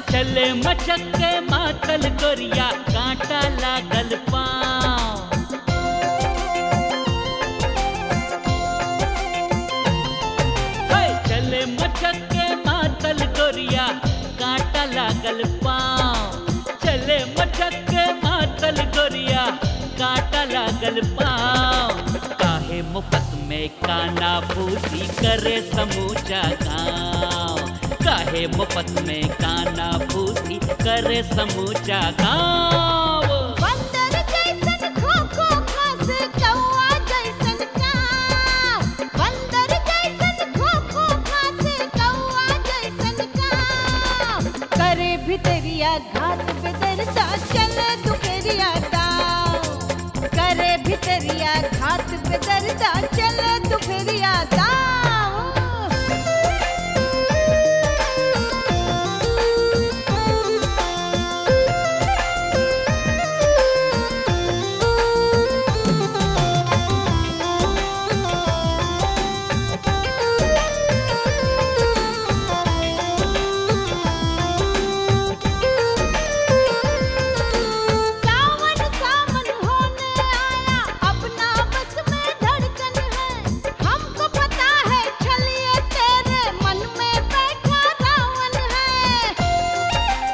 चले मचक के मातल गोरिया कांटा लागल पाँव हे, चले मचक के मातल गोरिया कांटा लागल पाँव चले मचक के मातल गोरिया कांटा लागल पाँव काहे मुफ्त में काना फूसी करे समूचा गाँव काहे मुफ्त में काना फूसी करे समूचा गाँव बंदर जैसन खो खो खास कौआ जैसन काव बंदर जैसन खो खो खास कौआ जैसन काव करे भितरिया घाट बेदरदा चले दुपहरिया दाव करे भितरिया घाट बेदरदा चले दुपहरिया दाव सावन सावन होने आया अपना बस में धड़कन है हमको पता है छलिए तेरे मन में बैठा रावण है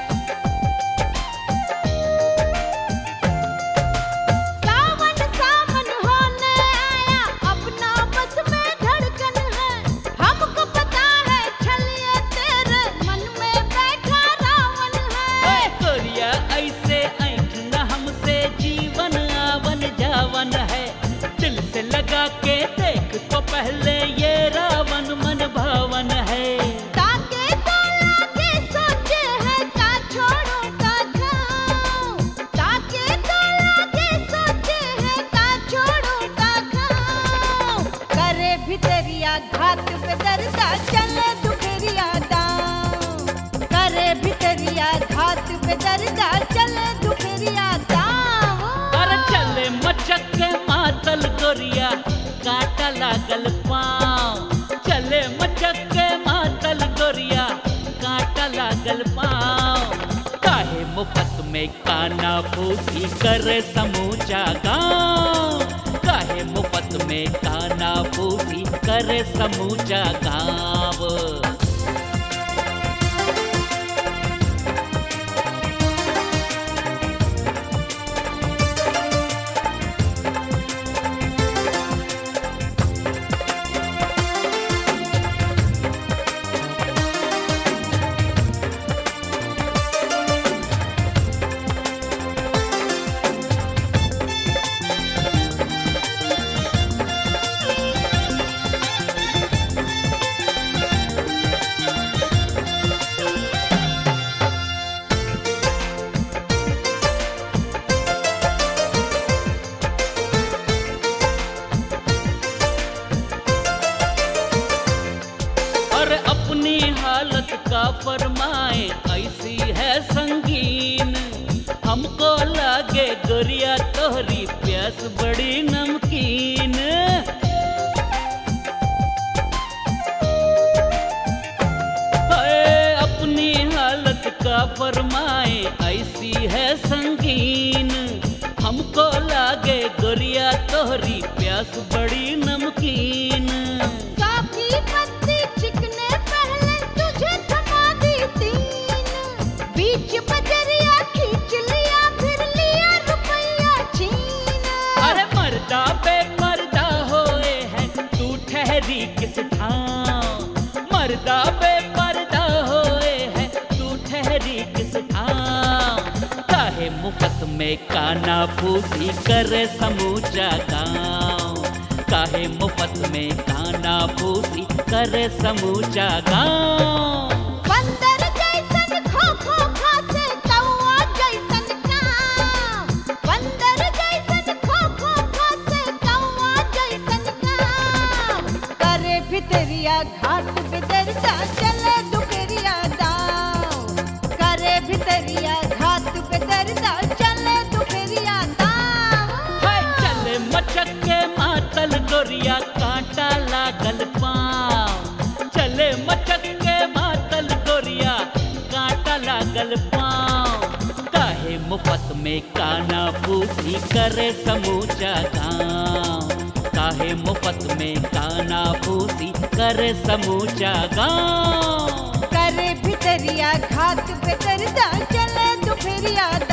सावन सावन होने आया अपना बस में धड़कन है हमको पता है छलिए तेरे मन में बैठा रावण है ए गोरिया ऐसे ऐठ न हमसे जीवन आवन जावन है दिल से लगा के देख तो पहले ये रावण मन भावन है ताके तो लागे सोचे है का छोड़ो का खाओ ताके तो लागे सोचे है का छोड़ो का खाओ करे भितरिया घाट पे दरदा चले दुपहरिया दाव करे भितरिया घाट पे दरदा चले दुपहरिया दाव अरे चले मचक के मातल गोरिया काटा लागल पाँव चले मचक के मातल गोरिया काटा लागल पाँव काहे मुफ्त में काना फूसी करे समूचा गाँव काहे मुफ्त में काना फूसी करे समूचा गाँव और अपनी हालत का फरमाए ऐसी है संगीन हमको लागे गोरिया तोहरी प्यास बड़ी नमकीन हाय, अपनी हालत का फरमाए ऐसी है संगीन हमको लागे गोरिया तोहरी प्यास बड़ी नमकीन काफी पत्ती चिकने पहले तुझे थमा दी तीन बीच बजरिया खींच लिया फिर लिया रुपया छीन अरे मर्दा बेपर्दा होए है तू ठहरी किस ठाव मर्दा बेपर्दा होए है तू ठहरी किस ठाव काहे मुफ्त में काना फूसी करे समूचा गाँव काहे मुफ्त में काना फूसी करे समूचा गाँव बंदर जैसन खो खो खासे कौआ जैसन काम बंदर जैसन खो खो खासे कौआ जैसन काम करे भितरिया घाट पे दरदा चले दुपहरिया दाव करे भितरिया घाट पे दरदा चले दुपहरिया दाव हाय चले मचक के मातल गोरिया कांटा लागल पाँव चले मचक के मातल गोरिया कांटा लागल लागल पाँव काहे मुफ्त में काना फूसी करे समूचा गाँव काहे मुफ्त में काना फूसी करे समूचा गाँव करे भितरिया घात पे दर्दा चले दुपहरिया